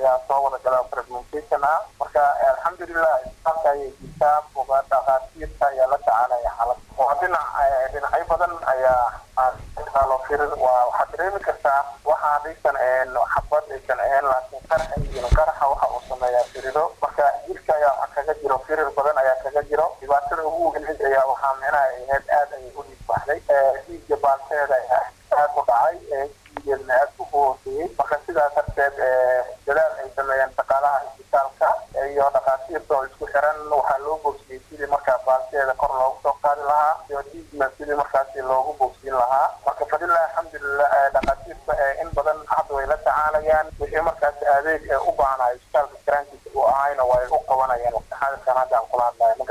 ayaa soo wada gala fragmentation ah marka alxamdulilah isbitaalka ayay jirtaa boga dhakhaatiirta ayaa la tacaalaya xaalad waa dhinac dhinacyo badan ayaa lo firir waa waxaad dareemi kartaa waxaa aysan ahayn xabad aysan ahayn laakiin qaraxa iyo qaraxa waxa uu sameeyaa firiro marka jirka ayaa waxa kaga jiro firir badan ayaa kaga jiro dhibaatada ugu weyneyd ayaa waxaa micnaha ahayd aad ayay u dhiigbaxday dhiigga baalteeda ayaa aad u dhacay dhiigeedna aad u hooseeyey marka sidaas darteed dadaal ay sameeyeen shaqaalaha isbitaalka iyo dhakhaatiirta oo isku xiran waxaa loo bogsiyey sidii markaa baalteeda kor loogu soo qaadi lahaa iyo dhiigna sidii markaasi loogu bogsiin lahaa marka fadilah alxamdulilah dhakhaatiirta in badan hadda way la tacaalayaan wixii markaasi adeeg u baahnayo isbitaalka karaankiisa uu ahayna way u qabanayaan waqti xaadirkan hadda aan kula hadlayo